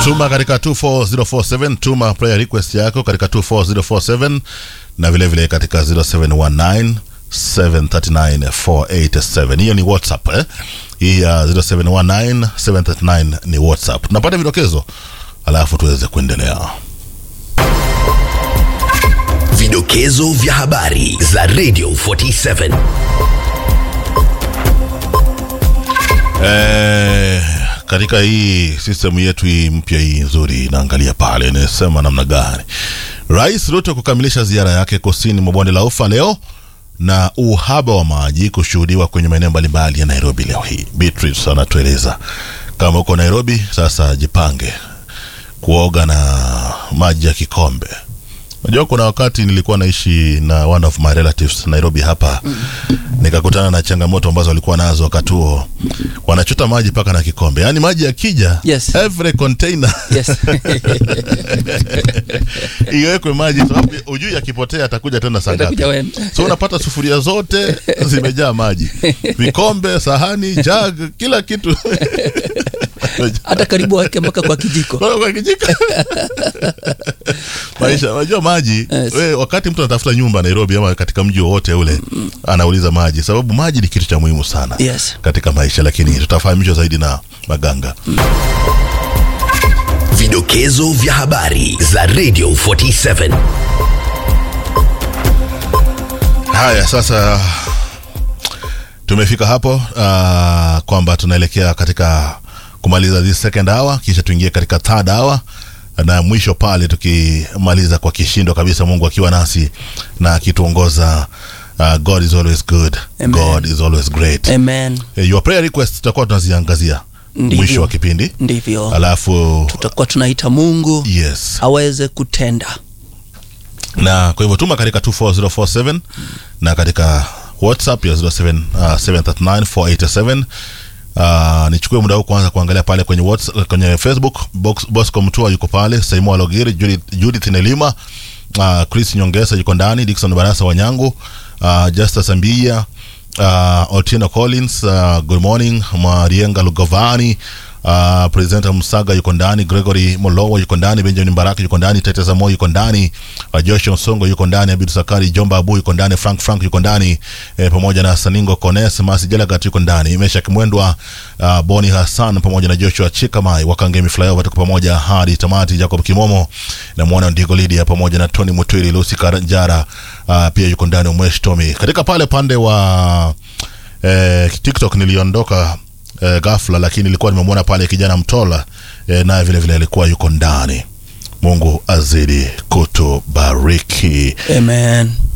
tuma katika 24047 tuma prayer request yako katika 24047 na vile vile katika 0719 739487 hiyo ni whatsapp eh? hii ya 0719 739 ni whatsapp tunapata vidokezo alafu tuweze kuendelea Vidokezo vya habari za Radio 47. Eh, katika hii system yetu hii mpya hii nzuri inaangalia pale inasema namna gani rais ruto kukamilisha ziara yake kusini mwa bonde la ufa leo na uhaba wa maji kushuhudiwa kwenye maeneo mbalimbali ya nairobi leo hii beatrice anatueleza kama uko nairobi sasa jipange kuoga na maji ya kikombe Unajua kuna wakati nilikuwa naishi na one of my relatives Nairobi hapa mm. nikakutana na changamoto ambazo walikuwa nazo wakati huo, wanachota maji mpaka na kikombe, yaani maji yakija Yes. every container Yes. iwekwe maji, sababu ujui akipotea atakuja tena saa ngapi. Atakuja wewe. So unapata sufuria zote zimejaa maji, vikombe, sahani, jug, kila kitu hata karibu wake mpaka kwa kijiko Kwa- kwa kijiko. maisha unajua maji Yes. we, wakati mtu anatafuta nyumba nairobi ama katika mji wowote ule anauliza maji sababu maji ni kitu cha muhimu sana Yes. katika maisha lakini tutafahamishwa zaidi na maganga Vidokezo vya habari za Radio 47. haya sasa tumefika hapo uh, kwamba tunaelekea katika kumaliza this second hour kisha tuingie katika third hour na mwisho pale tukimaliza kwa kishindo kabisa mungu akiwa nasi na akituongoza uh, god is always good Amen. god is always great amen Eh, your prayer request tutakuwa tunaziangazia Ndivyo. mwisho wa kipindi ndivyo alafu tutakuwa tunaita mungu yes aweze kutenda na kwa hivyo tuma katika 24047 na katika whatsapp ya 07, uh, 739487 Uh, nichukue muda huu kwanza kuangalia pale kwenye WhatsApp, kwenye facebook Box, bosco mtua yuko pale saimo alogiri judith, judith nelima uh, chris nyongesa yuko ndani dikson barasa wanyangu uh, justus ambia uh, otieno collins uh, good morning marienga lugovani uh, presenter msaga yuko ndani gregory molowo yuko ndani benjamin baraka yuko ndani teteza mo yuko ndani uh, joshua nsongo yuko ndani abid sakari jomba abu yuko ndani frank frank yuko ndani eh, pamoja na saningo kones masi jelagat yuko ndani meshak mwendwa uh, boni hassan pamoja na joshua chikamai wakangemi flyover tuko pamoja hadi tamati jacob kimomo na mwana ndigo lidia pamoja na tony mutwili lusi karanjara uh, pia yuko ndani umwesh tomi katika pale pande wa eh, tiktok niliondoka eh, ghafla lakini nilikuwa nimemwona pale kijana mtola eh, naye vile vile alikuwa yuko ndani mungu azidi kutubariki amen